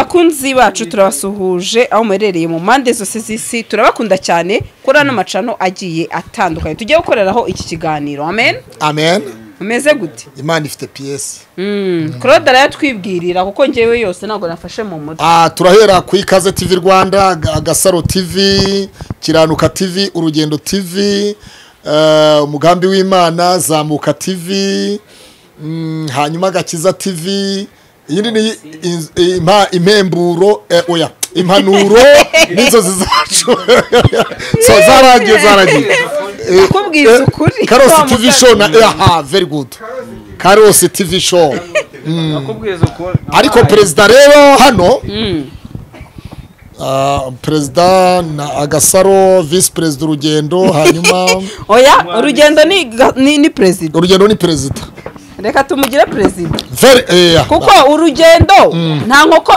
bakunzi bacu turabasuhuje aho muherereye mu mpande zose z'isi turabakunda cyane kuri ano macano agiye atandukanye tujye gukoreraho iki kiganiro amen amen umeze gute imana ifite piyesi claude arayatwibwirira kuko ngewe yose ntabwo nafashe mu mutwe Ah, turahera ku ikaze tv rwanda Ga- gasaro tv kiranuka tv urugendo tv eh, umugambi w'imana zamuka tv mm, hanyuma gakiza tv iyindi ni in- impa- impemburo eh, oya impanuro n'inzozi zacu so zaragiye zaragiye Eh, Nakubwiza eh, ukuri. Wa karosi tv show na musazi. aha very good karosi tv show nakubwiza ukuntu ariko perezida rero hano ah, perezida na agasaro visi perezida urugendo hanyuma oya urugendo ni ga- ni- ni perezida urugendo ni perezida reka tumugire perezida Very- eh, kuko urugendo nta nkoko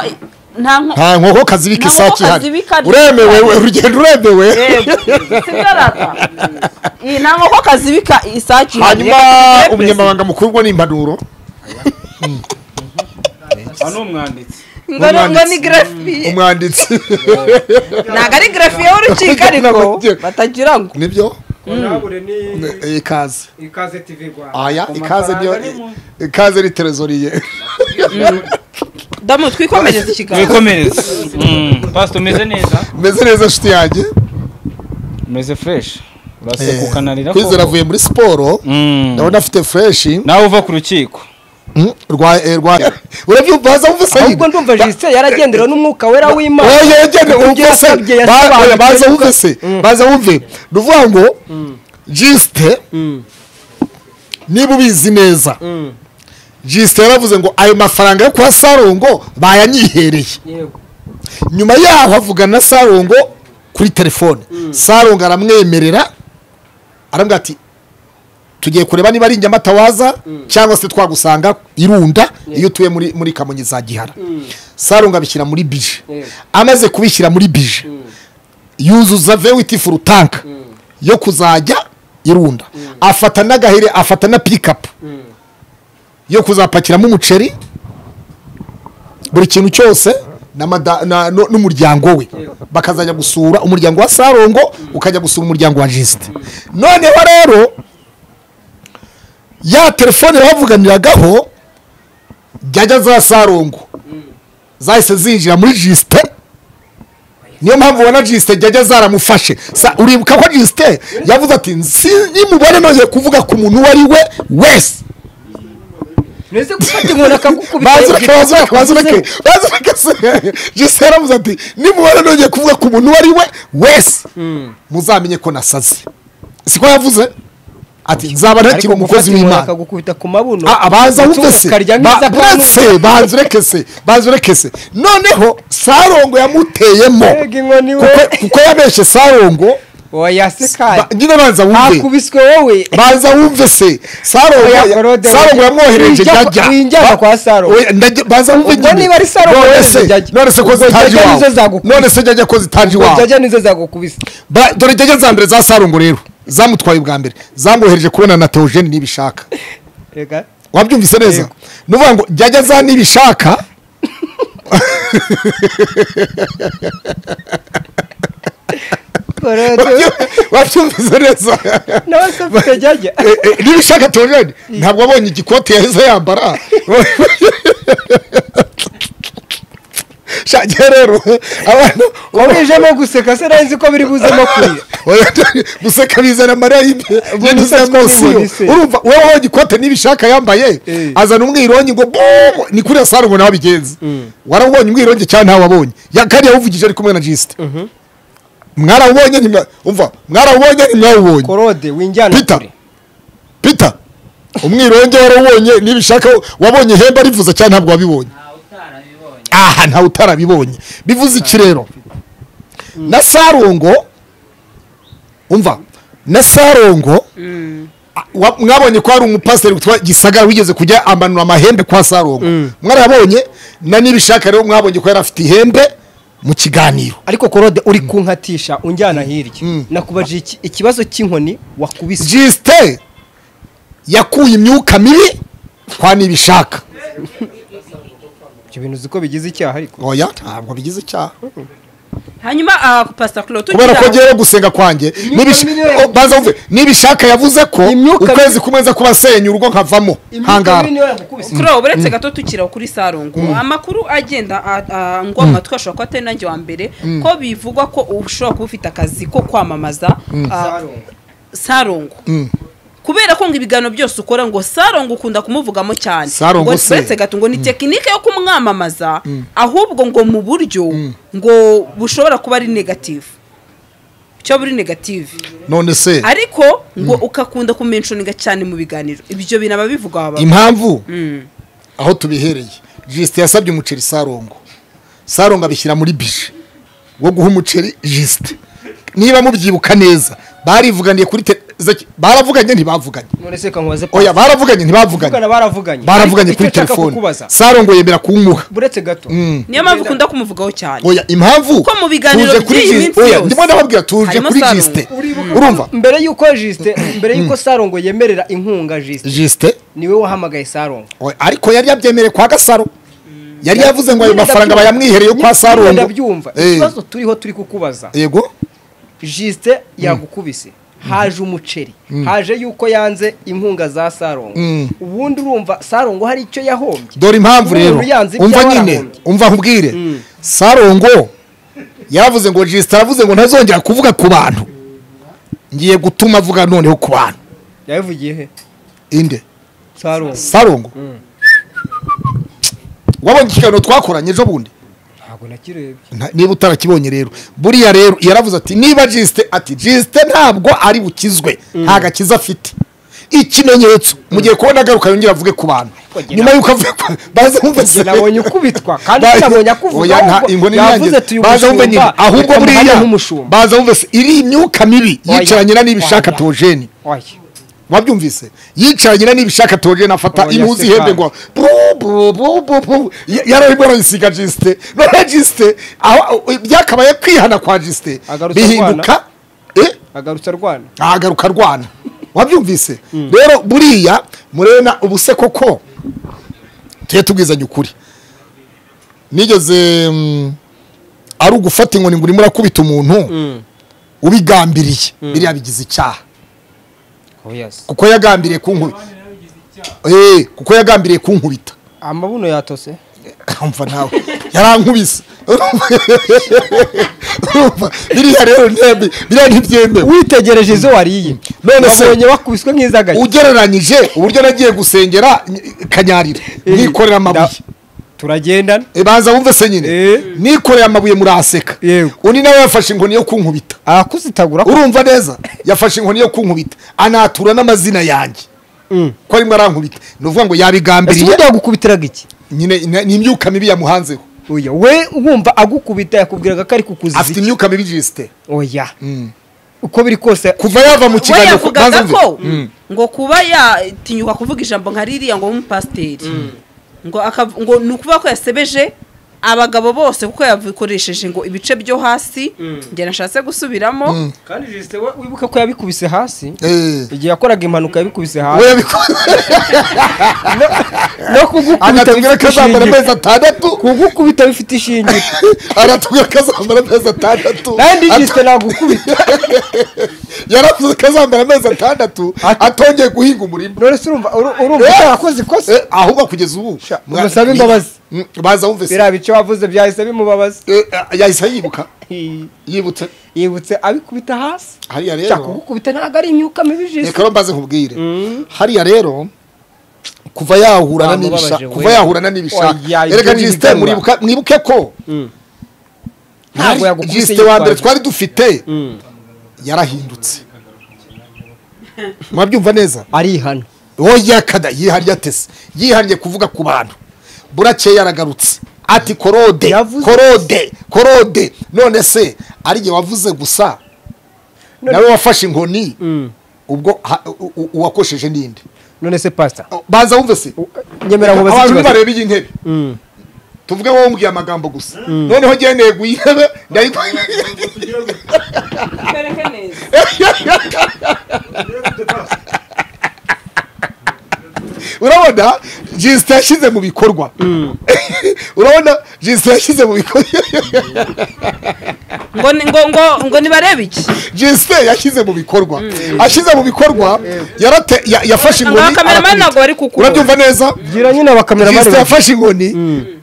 nta nkoko nta nkoko kazibika Nta nkoko isake ihari kazibika uremewe we, urugendo uremewe nta nkoko kazibika isake hanyuma umunyamabanga mukuru ngo ni impanuro aha ni umwanditsi ngo ni- ngo ni grafiye umwanditsi ntabwo ari grafiye w'urukiko ariko batagira ngo nibyo urabure ni Eh, ikaze ikaze tv rwanda aya Ku ikaze niyo mafaranga ni mu- ikaze ni terezoriye damu twikomereze ikiganiro wikomereze pasita umeze neza meze neza nshuti yanjye umeze fureshi Eh, urasekukanarira kwizera avuye muri siporo ndabona afite fureshi nawe uva ku rukiko Mm, rwa eh, rwa urabyumva haza wumva se ahubwo ndumva jisite yaragenderewe n'umwuka wera w'imana oya yegene Ibyo wumva se yasabye Ba- oya, yasobanukiwe baza wumve neza. se baza wumve ni ukuvuga ngo jisite niba ubizi neza jisite yaravuze ngo ayo mafaranga yo kwa sarongo bayanyihereye Yego. nyuma yaho avugana na sarongo kuri telefone sarongo aramwemerera arambwira ati tugiye kureba niba ari inyamata waza cyangwa se twagusanga irunda iyo utuye muri muri kamonyi za gihara sarongo abishyira muri bije Yego. amaze kubishyira muri bije yuzuza vewiti furu tanka yo kuzajya irunda afata n'agahere afata na pikapu yo kuzapakiramo umuceri buri kintu cyose na mada- na- nu- n'umuryango we bakazajya gusura umuryango wa sarongo ukajya gusura umuryango wa jisite noneho rero ya telefone bavuganiragaho jyajya za sarongo zahise zinjira muri jisite niyo mpamvu ubona jisite jyajya zaramufashe Sa- uribuka ko jisite yavuze ati nimubone noze kuvuga ku muntu uwo ari we wese ntuzi gufata inkoni akagukubita bazireke bazireke bazireke bazireke se jisite yaravuze ati nimubona nongeye kuvuga ku muntu uwo ari we wese muzamenye ko nasaze siko yavuze ati nzaba ntakiri ariko umukozi gufata inkoni w'imana akagukubita ku mabuno Ah, baza wumve se ukarya Ba- neza buretse banze ureke se banze ureke se noneho sarongo yamuteyemo Mbega inkoni we. Kuko- kuko yabeshye sarongo wayasekaye ba- nyine banza wumve akubiswe wowe banza wumve se sarongo Oya, Claude, sarongo yamwohereje winjya- jyajya winjyana Ba- kwa Sarongo. Oya, ndajya- banza wumve Ubwo nyine. niba ari Sarongo None yohereje se- jyajya. none se ko Ubwo zitaje jyajya nizo iwawe zagukubita. none se jyajya ko zitaje iwawe jajya nizo zagukubise Ba- dore jyajya za mbere za sarongo rero zamutwaye ubwa mbere zamwohereje kubona na teogene niba ishaka reka wabyumvise neza ni ukuvuga ngo jyajya za niba ishaka korode wabyumvise neza nawe se mfite jajya Eh, eh, niba ishaka teogene ntabwo wabonye igikoti yahise yambara shage rero abana wabijemo guseka se nari nzi ko biri buzemo kurira Oya, guseka bizana amarira y'imbe ngenda Umusatsi uzamosiyo wabibonye se. urumva wowe wabonye ikote n'ibishaka yambaye Eh. azana umwirongi ngo buu ni kuri asara ngo nawe abigenza warawubonye umwirongi cyangwa ntawe wabonye ya kandi yawuvugije ari kumwe na jisite mwarawubonye ntimwa- umva mwarawubonye ntimwawubonye korode winjyana pita kure pita umwironge warawubonye n'ibishaka wabonye ihembe arivuza cyangwa ntabwo wabibonye aha ntawe utarabibonye bivuze iki rero na sarongo umva na sarongo a- wa- mwabonye ko hari umupasiteri witwa gisagara wigeze kujya amanura amahembe kwa sarongo mwarabonye na n'ibishaka rero mwabonye ko yari afite ihembe mu kiganiro ariko korode uri kunkatisha unjyana hirya nakubajije iki- ikibazo cy'inkoni wakubise jisite yakuye imyuka mibi kwa nibishaka ibyo bintu uziko bigize icyaha ariko oya ntabwo bigize icyaha hanyuma ah, pastor Claude kubera ko tugeraho ngewe gusenga kwanjye Imyuka nibisha- mibi niyo oh, banza wumve nibishaka yavuze ko Imyuka mibi- ukwezi kumwe nza kuba nsenya urugo nkavamo hangara niyo yagukubise kuri aho buretse gato tukira kuri sarungu amakuru agenda a- a- ngoma twashobora kuba atari nanjye wa mbere ko bivugwa ko ushobora kuba ufite akazi ko kwamamaza ah, sarungu kubera ko ngo ibiganiro byose ukora ngo sarungu ukunda kumuvugamo cyane Sarungu ngo se. buretse gato ngo ni tekinike yo kumwamamaza ahubwo ngo mu buryo ngo bushobora kuba ari negative cyo buri negative none se ariko ngo ukakunda kumenshoniga cyane mu biganiro ibyo bintu aba bivugwa baba impamvu Mm. aho tubihereye jisite yasabye umuceri sarongo sarongo abishyira muri bije wo guha umuceri jisite niba mubyibuka neza barivuganiye kuri te- zaki- baravuganye ntibavuganye none se kankubaze oya baravuganye ntibavuganye bavugana baravuganye baravuganye Ariko kuri icyo nshaka telefone kukubaza, sarongo yemera kumuha buretse gato Mm. niyo mpamvu ukunda kumuvugaho cyane oya impamvu Ko mu biganiro tuje kuri by'iyi jisite minsi oya yose. ndimo ndababwira tuje Harimo kuri Sarongo. jisite urumva mbere y'uko jisite mbere y'uko sarongo yemerera inkunga jisite jisite niwe wahamagaye sarongo oya, ariko yari yabyemereye kwa gasaro yari yavuze ngo ayo mafaranga bayamwihereye kwa sarongo ndabyumva Eh, ikibazo turiho turi kukubaza yego jisite yagukubise haje umuceri haje yuko yanze inkunga za sarongo Mm. ubundi urumva sarongo hari icyo yahombye dore impamvu Umuntu rero yanze ibyo umva nyine warahombye. umva nkubwire sarongo yaravuze ngo jisita aravuze ngo ntazongera kuvuga ku bantu ngiye gutuma avuga noneho ku bantu yabivugiye he inde sarongo sarongo wabonye ikiganiro twakoranye ejo bundi ntabwo nakirebye Nta- niba utarakibonye rero buriya rero yaravuze ati niba jisite ati jisite ntabwo ari bukizwe nta gakiza afite ikimenyetso mu gihe kubona agaruka yongera avuge ku bantu Oya, nyuma y'uko avuye ku- baze bumvise nabonye ukubitwa kandi Ba- sinabonye Oya, akuvuga nta- ahubwo ingoni yavuze nirangiza. tuyu baza wumve nyine mushumba ahubwo reka muhane buriya nk'umushumba baza wumve se iri imyuka mibi Oya, yicaranye na n'ibishaka oya. tojeni oya wabyumvise yicaranye na n'ibishaka tojeni afata Oya, impuzu se ihembe kandi. ngo yararimo arayisiga jisite none jisite aho- byakabaye kwihana kwa jisite Agarutse bihinduka eh agarutse arwana ahagaruka arwana wabyumvise rero buriya murena ubuse koko tujye tubwizanye ukuri nigeze mm, ari ugufata inkoni ngo urimo urakubita umuntu ubigambiriye biriya bigize icyaha oya kuko yagambiriye kunkubita Eh, kuko yagambiriye kunkubita amabuno yatose umva nawe yarankubise Urumva, biriya rero ntebe- biriya ntibyemewe witegereje izo wariye None se- wabonye wakubiswe nk'izagari ugereranyije uburyo nagiye gusengera ny- kanyarira nikorera amabuye turagendana E, banza wumve se nyine Eh. nikoreye amabuye murahaseka Yego. undi nawe yafashe inkoni yo kunkubita arakuzitagura urumva neza yafashe inkoni yo kunkubita anatura n'amazina yanjye ko arimo arankubita ni ukuvuga ngo ese yabigambiriye ubundi yagukubitiraga iki nyine ina- ni imyuka mibi yamuhanzeho oya we wumva agukubita yakubwiraga ko ari kukuziza afite iki imyuka mibi jisite oya uko biri kose kuva yava mu we kiganiro yavugaga wumve. ko ngo kuba yatinyuka kuvuga ijambo nka ririya ngo w'umupasiteri ngo akav- ngo ni ukuvuga ko yasebeje abagabo bose kuko yabikoresheje ngo ibice byo hasi njye nashatse gusubiramo kandi jisite we wibuka ko yabikubise hasi Eh, igihe yakoraga impanuka yabikubise we hasi yabikoze no kugukubita anatubwira ko bifite azambara amezi ishingiro atandatu kugukubita bifite ishingiro aratubwira ko azambara amezi atandatu kandi Atu- jisite nagukubita yaravuze ko azambara amezi atandatu Ati- atongeye guhinga umurima none se urumva uru- urumva Eh. utarakoze ikosa Eh, ahubwo kugeza ubu Sha, mwa- musabe ni- imbabazi. Mm, baza wumve se biriya bice wavuze byahise bimubabaza Eh, ah, yahise yibuka yibutse yibutse abikubita hasi hariya cyakora rero kugukubita ntabwo ari imyuka mibi jisite reka rero mbaze nkubwire hariya rero kuva yahurana Wamubabaje n'ibishaka we. kuva yahurana n'ibishaka Oya, ibyo erega ni jisite ibigarura. muribuka mwibuke ko ntabwo Hari- yagukubise jisite wa mbere yitwaje. twari dufite yarahindutse mwabyumva neza arihana uwo yakada yihariye atese yihariye kuvuga ku bantu burakeye yaragarutse ati korode Yavuze- korode korode none se ari jye wavuze gusa nawe wafashe inkoni ubwo ha- u- u- uwakosheje ninde none se pasita O, baza wumve se nyemera ngo abantu bazikibaze nibareba iyi ntebe tuvuge wowe umbwiye amagambo gusa noneho ngendeye guyintebe urabona jisita yashyize mu bikorwa urabona jise yashyize mu bikorwa ngo ni- ngo ngo ngo nibarebe iki jise yashyize mu bikorwa ashyize mu bikorwa yarate- ya- yafashe ngaha inkoni kameramani arakubita. ntabwo bari kukubona urabyumva neza gira nyine abakameramani jisite babiri. yafashe inkoni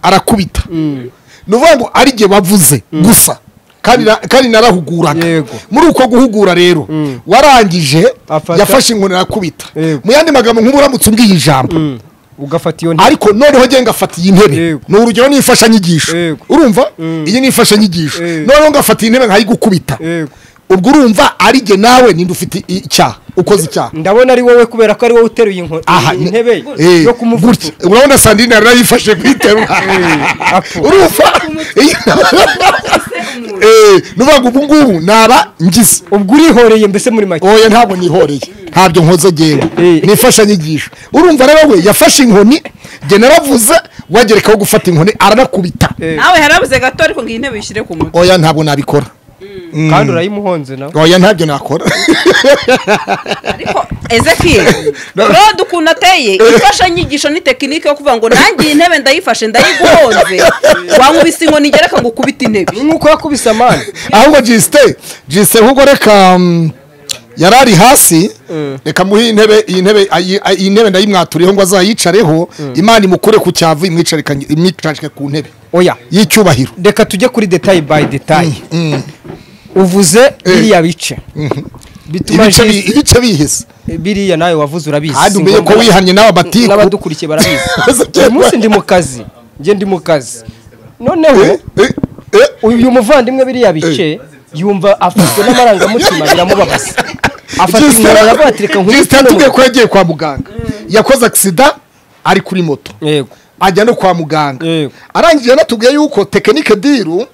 arakubita ni ukuvuga ngo ari jye bavuze gusa kandi na- kandi narahuguraga Yego. muri uko guhugura rero warangije Afata- yafashe inkoni arakubita Yego. mu yandi magambo nk'uburamutse ubwiye ijambo ugafata iyo ntebe ariko noneho nge ngafata iyi ntebe Yego. ni urugero ni imfashanyigisho Yego. urumva iyi ni imfashanyigisho Yego. noneho ngafata iyi ntebe nkayigukubita Yego. ubwo urumva ari jye nawe ninde ufite i- icyaha ukoze icyaha ndabona ari wowe kubera ko ari wowe uteruye inko- aha iyi ni- ntebe eh, yo gutya. kumuvugira urabona sandine yari yarayifashe kuyiterura urumva Eh, ni ukuvuga ngo ubu ngubu naba ngize ubwo urihoreye mbese muri make oya ntabwo nihoreye ntabyo nkoze ngewe Eh. ni imfashanyigisho urumva rero we yafashe inkoni jye naravuze wagerekaho gufata inkoni aranakubita Eh, nawe harabuze gato ariko ngo iyi ntebe uyishyire ku mutwe oya ntabwo nabikora kandi urayimuhonze nawe oya ntabyo nakora ariko ezekiyeli No. claude ukuntu ateye imfashanyigisho ni tekinike yo kuvuga ngo nanjye iyi ntebe ndayifashe ndayiguhonze wankubise inkoni ngereka ngo ukubite intebe nk'uko yakubise amani ahubwo jisite jisite ahubwo reka mm, yari ari hasi reka muhe intebe iyi ntebe ayi- ayi- iyi ntebe ndayimwaturiyeho ngo azayicareho imana imukure ku cyavu imwicarikanye- imwicarike ku ntebe oya y'icyubahiro reka tujye kuri detayi bayi detayi uvuze biriya bice bituma ibice bi- jisi- ibice bihese biriya nawe wavuze urabizi kandi si umenye ko ngombwa- wihannye nawe amatiku n'abadukurikiye barabizi Ese uyu munsi ndi mu kazi njye ndi mu kazi noneho Eh, eh, uyu muvandimwe biriya bice yumva afashwe n'amarangamutima biramubabaza afata Jisite- inkoni aravuga ati reka nkubite Jisite uno yatubwiye ko muntu." yagiye kwa muganga yakoze agisida ari kuri moto yego ajya no kwa muganga Yego. arangije yanatubwiye yuko tekinike diru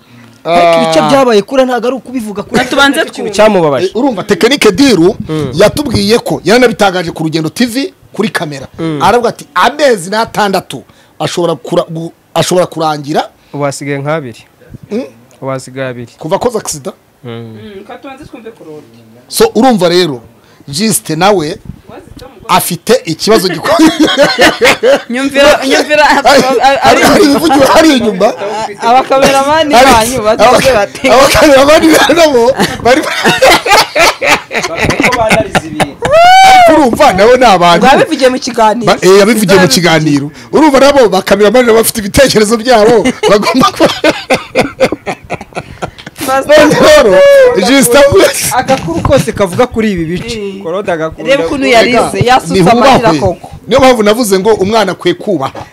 ariko ibice byabaye kura ntabwo ari ukubivuga kuri tubanze twumve. cyamubabaje Eh, urumva tekinike diru yatubwiye ko yaranabitangaje ku rugendo tv kuri kamera aravuga ati amezi n'atandatu ashobora kura- gu- ashobora kurangira wasigaye nk'abiri wasigaye abiri kuva akoze agisida reka tubanze twumve claude so urumva rero jisite nawe afite ikibazo gikomeye nyumvira nyumvira hari hari ibivugiwe hariya inyuma abakameramani Hari- banyu batuze abaka- bate abakameramani nabo bari urumva nabo ni abantu babivugiye mu kiganiro Ba- eh, yabivugiye mu kiganiro urumva nabo bakameramani nabo bafite ibitekerezo byabo bagomba kuba none rero jisita agakuru kose kavuga kuri ibi bice Eh. korode agakunda reba ukuntu yarize yasutse amarira koko niyo mpamvu navuze ngo umwana akwiye kubaha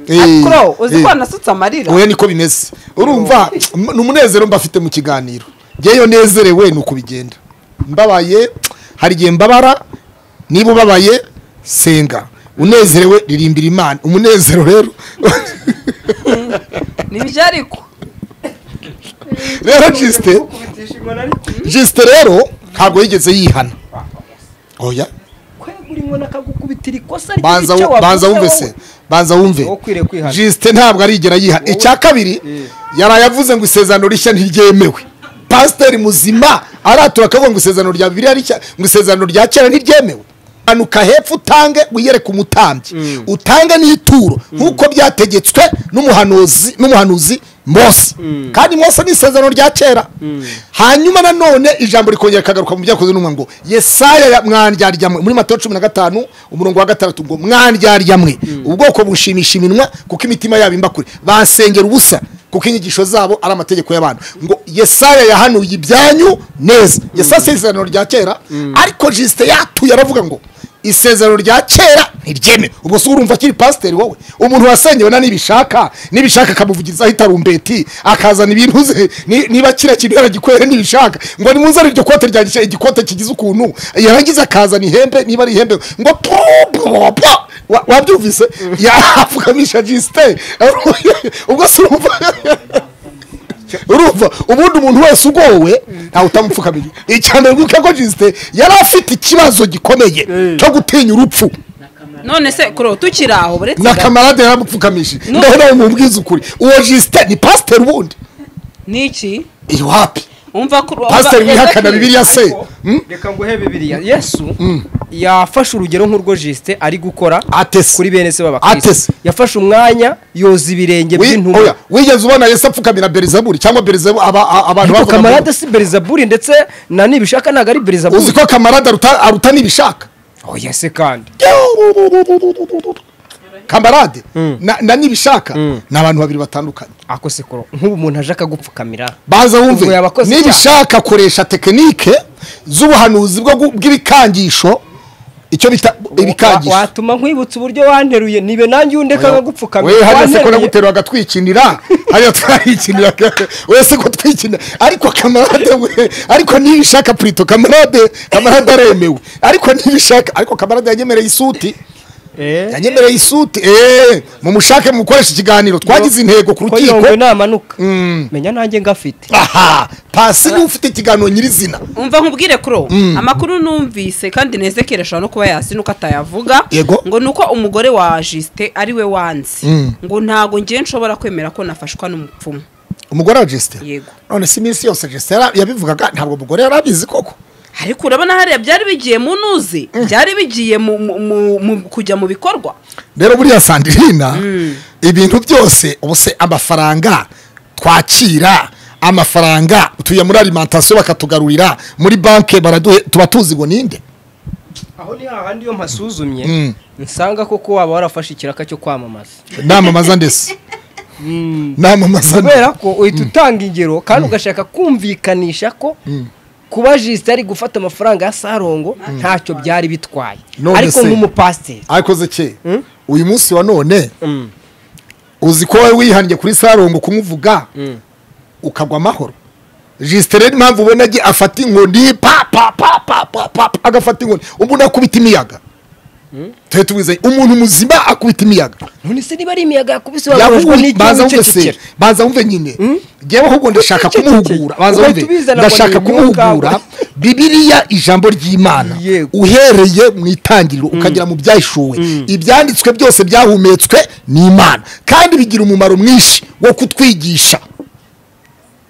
Eh, kuro uzi eh, ko nasutse amarira oya niko bimeze urumva m- ni umunezero mba afite mu kiganiro ngeyo nezerewe ni uko bigenda mbabaye hari igihe mbabara niba ubabaye senga unezerewe ririmbira imana umunezero rero nibyo ariko rero jisite jisite rero ntabwo yigeze yihana oya kwegura inkoni akagukubitira ikosa ry'icyo banza wu- banza wavuze wumve se wowe. banza wumve Wowe ukwiriye kwihana. jisite ntabwo arigera yiha icya kabiri yaraye avuze ngo isezerano rishya ntiryemewe pasiteri muzima aratura akavuga ngo isezerano rya bibiliya rishya ngo isezerano rya kera ntiryemewe manuka hepfo utange wiyereke umutambyi utange n'ituro nk'uko byategetswe n'umuhanuzi n'umuhanuzi mose kandi mose ni isezerano rya kera hanyuma nanone ijambo rikongera kagaruka mu byakozwe n'umwe ngo yesaya ya- mwandyarya mwe." muri matayo cumi na gatanu umurongo wa gatandatu ngo mwandyarya mwe ubwoko bushimisha iminwa kuko imitima yabo imba kure basengera ubusa kuko inyigisho zabo ari amategeko y'abantu ngo yesaya yahanuye ibyanyu neza yesaya se isezerano rya kera ariko jisite yatuye aravuga ngo isezerano rya kera ntiryemewe ubwo si urumva akiri pasiteri wowe umuntu wasengewe na nibishaka nibishaka akamuvugizaho itarumbeti akazana ibintu ze ni- niba kiriya kintu yaragikwere nibishaka ngo nimuzane iryo kote ryanjye cya- igikote kigize ukuntu yarangiza akazana ihembe niba ari ihembe ngo pupupupu Wa- wabyumvise yafukamisha jisite ubwo si urumva urumva ubundi umuntu wese ugowe ntawe utamupfukamira icyambere nguka ko jisite yari afite ikibazo gikomeye cyo gutinya urupfu none se kuro tukiri aho buretse na bwa- kamarade yaramupfukamije ndaho nawe mubwiza ukuri uwo jisite ni pasiteri ubundi ni iki iwapi umva kuro pasiteri umva- wihakana Ezekiel. bibiliya se reka nguhe bibiriya yesu yafashe urugero nk'urwo jisite ari gukora atese kuri bene se b'abakirisitu Atese. yafashe umwanya yoza ibirenge Wi- by'intumwa oya, wigeze ubona yesu apfukamira berizaburi cyangwa berizabu aba- a- abantu ariko bavuga kamarade ngo- si berizaburi ndetse na nibishaka ntabwo ari berizaburi uzi ko kamarade aruta aruta n'ibishaka oya se kandi kamarade na na n'ibishaka ni abantu babiri batandukanye ako sekoro nk'ubu umuntu aje akagupfukamira baza Ubwo wumve yabakoze icyaha. n'ibishaka akoresha tekinike z'ubuhanuzi bwo gu- bw'ibikangisho icyo bita Wa- ibikangisho watuma nkwibutsa uburyo wanteruye nibe nanjye undeka nkagupfukamira we hariya se ko Wanteruye. nagutera agatwikinira hariya twayikinira we se ko twikinira ariko kamarade we ariko nibishaka purito kamarade kamarade aremewe ariko nibishaka ariko kamarade yanyemereye isuti Eh, yanyemereye isuti eee mumushake mukoresha ikiganiro twagize intego ku ko yongwe rukiko namanuka Mm. menya nanjye ngafite aha pasi niwe ufite ikiganiro nyirizina umva nkubwire kuro amakuru numvise kandi nezekere ashobora no kuba yasi nuko atayavuga Yego. ngo ni uko umugore wa jisite ari we wanzi Mm. ngo ntago ngiye nshobora kwemera ko nafashwa n'umupfumu umugore wa jesite Yego. none si iminsi yose jesite yabivugaga ntabwo umugore yari abizi koko ariko urabona hariya byari bigiye mu ntuzi byari bigiye mu- mu- mu- mu- kujya mu bikorwa rero buriya sandirina ibintu byose ubu se amafaranga twakira amafaranga tuye muri alimantasiyo bakatugarurira muri banki baraduhe tuba tuzi ngo ninde aho ni hahandi iyo mpasuzumye Mm. nsanga koko waba warafashe ikiraka cyo kwamamaza namamaza ndetse namamaza ndetse kubera ko uhita utanga ingero kandi ugashaka kumvikanisha ko kuba jisite ari gufata amafaranga ya sarongo ntacyo byari bitwaye None ariko se. nk'umupasiteri ariko zeke uyu munsi wa none uzi ko wowe wihannye kuri sarongo kumuvuga ukagwa amahoro jisite rero impamvu ubona agiye afata inkoni pa pa pa pa pa pa pa, agafata inkoni umuntu akubita imiyaga tuhe tubize umuntu muzima akubita imiyaga none se niba ari imiyaga yakubise wababajwe Yahuye- baza n'icyuma wumve se kikera baza wumve nyine ngewe ahubwo ndashaka Cece, cece. kumuhugura baza Ugahita wumve ubizana ngo ndashaka ni imyuka. kumuhugura bibiliya ijambo ry'imana Yego. uhereye mu itangiriro ukagera mu byahishuwe ibyanditswe byose byahumetswe ni imana kandi bigira umumaro mwinshi wo kutwigisha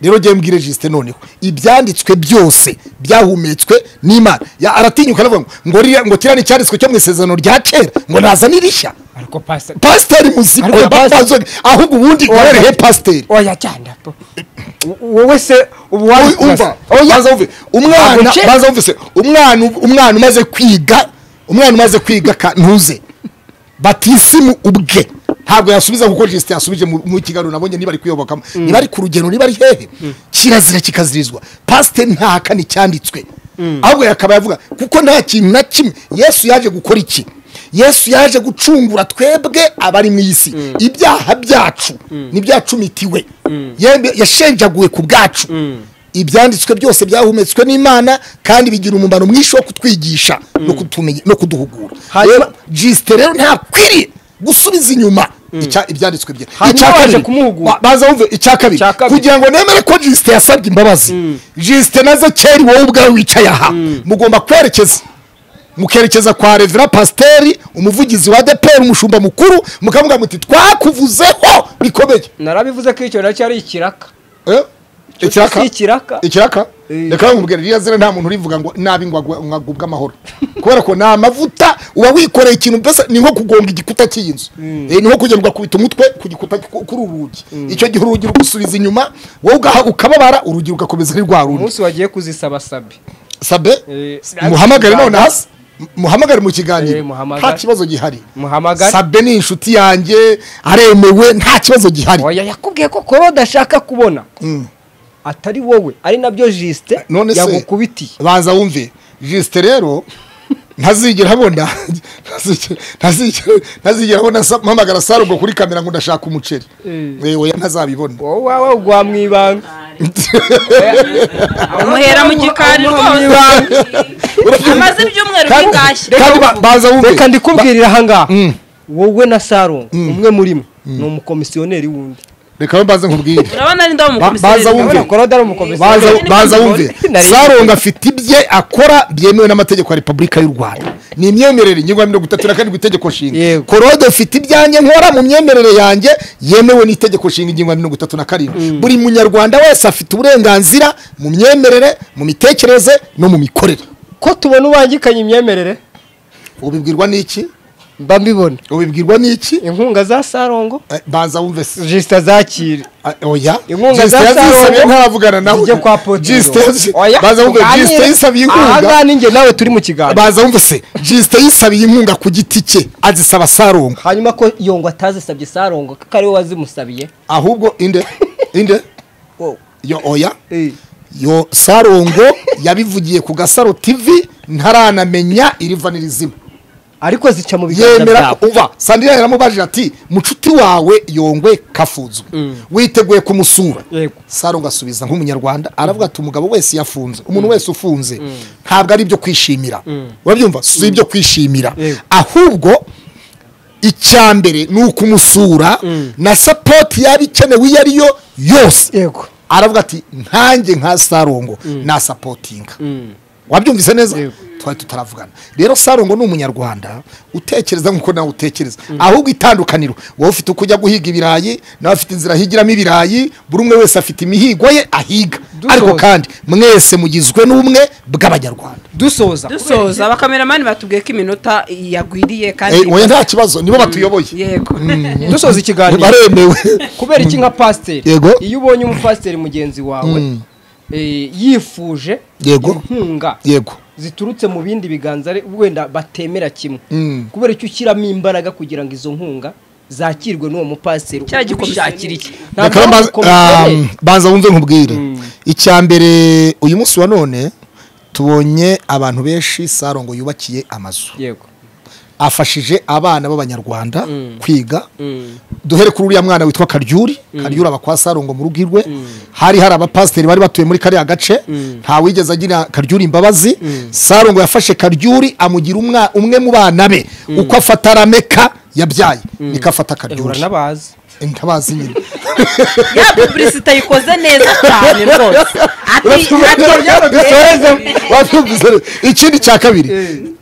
rero ngewe mbwire jisite noneho ibyanditswe byose byahumetswe n'imana Ya- aratinyuka aravuga ngo ngo ririya- ngo kiriya ni icyanditswe cyo mu isezerano rya kera ngo nazane irishya ariko pasiteri pasiteri muzima Ariko oya pasiteri- babazoge ahubwo ubundi warerehe pasiteri oya cyane po. wowe se ubu wari umva baza wumve umwana Aguce. baza wumve se umwana umwana umaze kwiga umwana umaze kwiga ka- ntuze batisimu ubwe ntabwo yasubiza kuko jisite yasubije mu mu kiganiro nabonye niba ari kuyobokamo niba ari ku rugendo niba ari hehe kirazira kikazirizwa pasiteri ntahakana icyanditswe ahubwo yakaba yavuga kuko nta kintu na kimwe yesu yaje gukora iki yesu yaje gucungura twebwe abari mu isi ibyaha byacu ntibyacumitiwe Yembe- yashenjaguwe ku bwacu ibyanditswe byose byahumetswe n'imana kandi bigira umumaro mwinshi wo kutwigisha no kutumenya- no kuduhugura Hanyuma- Rero, jisite rero ntakwiriye gusubiza inyuma icya- ibyanditswe bye Hanyuma Icya baje kabiri, kumuhugura. ba- baza wumve icya kabiri Icya kabiri. kugira ngo nemere ko jisite yasabye imbabazi jisite na zekeri wowe ubwawe wicaye aha mugomba kwerekeza mukerekeza kwa revera pasiteri umuvugizi wa deperi umushumba mukuru mukavuga muti twakuvuzeho bikomeye narabivuze ko icyo nacyo ari ikiraka Eh? si ikiraka. ikiraka Eh. reka nkubwira ririya zina nta muntu urivuga ngo nabi ngo agwe- ngo agubwe amahoro kubera ko ni amavuta uba wikoreye ikintu mbese ni nko kugonga igikuta cy'iyi nzu Eh, ni nko kugenda ugakubita umutwe ku gikuta ku- kuri urugi icyo gihe urugi rugusubiza inyuma wowe ugaha ukababara urugi rugakomeza ari rwa rundi umunsi wagiye kuzisaba sabi sabe Eh, muhamagare sinabikugana. none hasi M- muhamagare mu Eh, kiganiro muhamagare. nta kibazo gihari muhamagara sabe ni inshuti yanjye aremewe nta kibazo gihari oya yakubwiye ko kuba badashaka kubona Mm. atari wowe ari nabyo jisite none se yagukubitiye baza wumve jisite rero ntazigera abona ntazigera- ntazigera- ntazigera abona sa- mpamagara sarubwo kuri kamera ngo ndashaka umuceri Eh, oya ntazabibona wowe wawe ugwa mu ibanga umuhera mu gikari rwose amaze ibyumweru Kandi- bingashye kandi ba- baza wumve reka ndikubwirira ahangaha wowe na sarongo umwe muri mwe ni umukomisiyoneri wundi reka mbaze nkubwire urabona ari ndawo Ba- baza wumve. urabona ko rero ari umukomisiyoneri baza baza wumve Nari- saronga afite ibye akora byemewe n'amategeko ya repubulika y'u rwanda ni imyemerere ingingo ya mirongo itatu na karindwi itegeko nshinga Yego. korode afite ibyanjye nkora mu myemerere yanjye yemewe n'itegeko nshinga ingingo ya mirongo itatu na karindwi buri munyarwanda wese afite uburenganzira mu myemerere mu mitekerereze no mu mikorere ko tubona ubangikanye imyemerere ubibwirwa n'iki mba mbibona ubibwirwa n'iki inkunga za sarongo Eh, banza wumve se jisita zakire Ah, oya Inkunga Justin za yazisabye Sarongo ntaravugana nawe zijye kwa potiro Justin yazi- baza wumve Justin yisabye inkunga ahangaha ninjye nawe turi mu kiganiro baza wumve se Justin yisabiye inkunga ku giti cye azisaba Sarongo hanyuma ko yongo atazisabye sarongo ko ari we wazimusabiye ahubwo inde inde Wow. yo oya Eh. yo Sarongo yabivugiye ku Gasaro TV ntaranamenya iriva n'irizima ariko zica mu biganza yemera byawe uva sandira yaramubajije ati mucuti wawe yongwe kafuzwe witeguye kumusura Yego. sarongo asubiza nk'umunyarwanda aravuga ati umugabo wese yafunze umuntu wese ufunze ntabwo ari ibyo kwishimira urabyumva si ibyo kwishimira Yego. ahubwo icya mbere ni ukumusura na sapoti yaba ikenewe iyo ari yo yose yego aravuga ati nkanjye nka sarongo nasapotinga wabyumvise neza Yego. twari tutaravugana rero sarongo ni umunyarwanda utekereza nk'uko nawe utekereza ahubwo itandukaniro wowe ufite uko ujya guhiga ibirayi nawe afite inzira ahigiramo ibirayi buri umwe wese afite imihigo ye ahiga Dusoza. ariko kandi mwese mugizwe n'ubumwe bw'abanyarwanda dusoza dusoza abakameramani batubwiye ko iminota yagwiriye kandi Eh, oya nta kibazo nibo batuyoboye yego dusoza ikiganiro baremewe kubera iki nka pasiteri Yego. iyo ubonye umupasiteri mugenzi wawe eh, yifuje Yego. inkunga yego ziturutse mu bindi biganza ari- wenda batemera kimwe Mm. kubera icyo ushyiramo imbaraga kugira ngo izo nkunga zakirwe n'uwo mupasiteri Cya gikomisiyo ubishakira iki Reka Ntabwo ari banza- ubukomisiyoneri. um, banza wumve nkubwire icya mbere uyu munsi wa none tubonye abantu benshi sarongo yubakiye amazu yego afashije abana b'abanyarwanda kwiga duhere kuri uriya mwana witwa karyuri karyuri aba kwa sarongo mu rugo rwe hari hari abapasiteri bari batuye muri kariya gace nta wigeze agira karyuri imbabazi sarongo yafashe karyuri amugira umwa- umwe mu bana be uko afata rameka yabyaye niko afata ehura karyuri n'abazi ntabazi nyine ya pubulisite ayikoze neza cyane rwose ati Wabyumvise rero. ikindi cya kabiri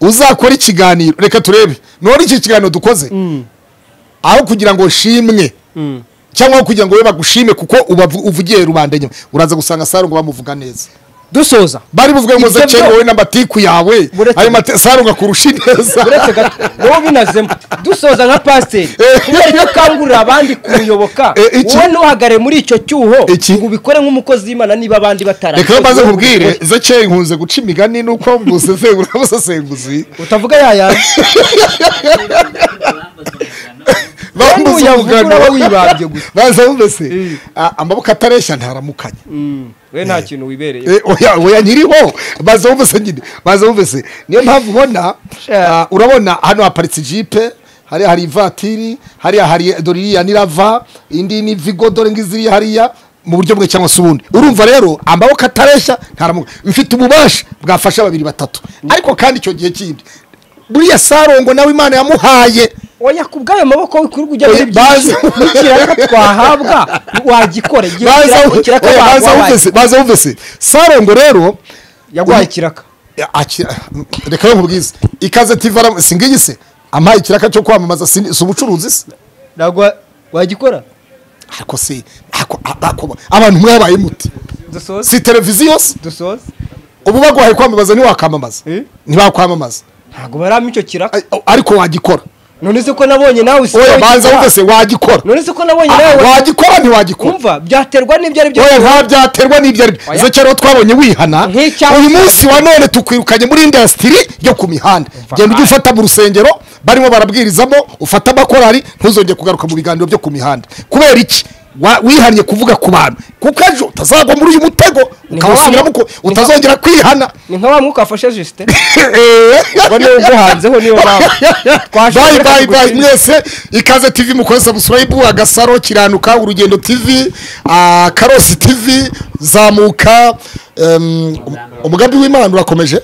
uzakora ikiganiro reka turebe none iki kiganiro dukoze aho kugira ngo nshimwe cyangwa aho kugira ngo we bagushime kuko ubavu- uvugiye rubanda nyuma uraza gusanga sarongo bamuvuga neza dusoza bari buvuge ngo Ibyo zekere byo- wowe n'amatiku yawe Buretse- ayo mate- sarongo akurusha neza uretse gato wowe binazemo dusoza nka pasiteri Eh. kubera iyo ukangurira abandi kumuyoboka Eh, iki- wowe ntuhagare muri icyo cyuho Iki- ngo ubikore nk'umukozi w'imana niba abandi batarabikoreye. reka maze nkubwire zekere nkunze guca imigani nuko mbusesengura abasesenguzi utavuga yayandi bambuze Uyavuga uraba wibambye umugano gusa. baza bumvese Ah, amaboko atareshya ntaramukanya we nta kintu wibereye Eh, oya oya nyiriho baza bumvise nyine baza bumvise niyo mpamvu ubona ah, urabona hano haparitse ijipe hariya hari ivatiri hariya hari dore iriya ni rava indi ni vigo dore ngiziri hariya mu buryo bwe cyangwa se ubundi urumva rero amaboko atareshya ntaramuka mfite ububasha bwafasha babiri batatu ariko kandi icyo gihe kindi buriya sarongo nawe imana yamuhaye oya ku bwayo maboko kuri kujya muri Oya, byinshi baza- n'ikiraka twahabwa wagikora igihe baza ukiraka- ikiraka oya, baza baguhaye. bumvise baza bumvise sarongo rero yaguhaye ikiraka akira reka yo nkubwize ikaze tivara si ngiyi se ampaye ikiraka cyo kwamamaza si si ubucuruzi se ntabwo wa- wagikora ariko se ako- a- ako- abantu mwabaye muti dusoze si televiziyo se dusoze ubu bagwaye kwamamaza ntiwakwamamaza Eh? ntibakwamamaza ntabwo barama icyo kiraka Ai- ariko wagikora none se ko nabonye nawe oya usigaye banza ukora. wumve se wagikora none se ko nabonye Ah, nawe wagikora ntiwagikora kumva byaterwa n'ibyo ari byo oya nta byaterwa n'ibyo ari byo Oya. izo kera twabonye wihana Nk'icyaha uyu munsi wa none tukwirukanye muri indasitiri yo ku mihanda genda ujye ufata mu rusengero barimo barabwirizamo ufata amakorari ntuzongere kugaruka mu biganiro byo ku mihanda kubera iki Wa- wihannye kuvuga ku bantu kuko ejo utazagwa muri uyu mutego ukawusubiramo uko- utazongera kwihana ni nka wa mwuka wafashe jisite Eh. wari uguhanzeho niyo mpamvu Twashoboye bayi bayi bayi kugutsinda. mwese ikaze tv mukoze subscribe agasaro kiranuka urugendo tv ah, karosi tv zamuka em, um, umugambi w'imana urakomeje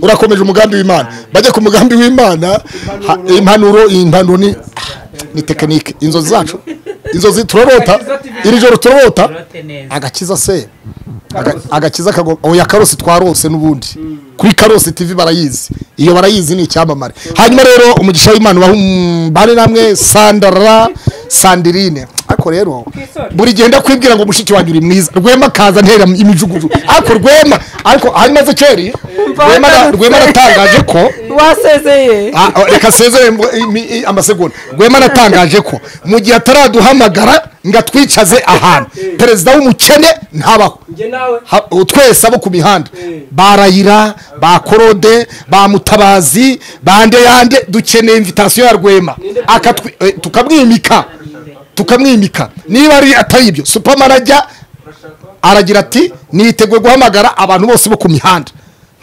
urakomeje umugambi w'imana bajya ku mugambi w'imana ha- impanuro impanuro ni ni tekinike inzozi zacu inzozi turarota iri joro turarota agakiza se Aga- agakiza kagomba oya karosi twarose n'ubundi kuri karosi tv barayizi iyo barayizi ni icyamamare hanyuma rero umugisha w'imana ubahare namwe sandara sandirine ariko ariko rero Twisore. buri gihe ndakwibwira ngo mushiki wanjye uri mwiza rwema akaza ntera imijuguju ariko rwema ariko ahari maze keri rwema na- rwema natangaje ko wasezeye Ah, ah, reka seze amasegonda rwema natangaje ko mu gihe ataraduhamagara ngo atwicaze ahantu perezida w'umukene ntabaho njye nawe Ha- twese abo ku mihanda Eh. barayira ba korode ba mutabazi bande yande dukeneye invitasiyo ya rwema Akatwi- eh, tukamwimika tukamwimika niba ari atari ibyo supamarajya aragira ati niteguye guhamagara abantu bose bo ku mihanda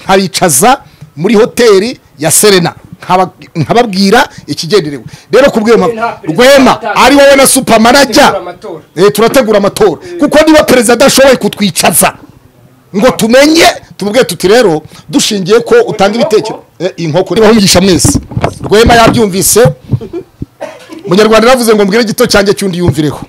nkaricaza muri hoteli ya serena nkaba- nkababwira ikigenderewe rero kubwira mpamvu rwema ari wowe na supamarajya tegura amatora eh, turategura amatora kuko niba perezida adashoboye kutwicaza ngo tumenye tumubwire tuti rero dushingiye ko utanga ibitekerezo Eh, inkoko niba umugisha mwese rwema yabyumvise munyarwanda yaravuze ngo mbwire gito cyanjye cyundi yumvireho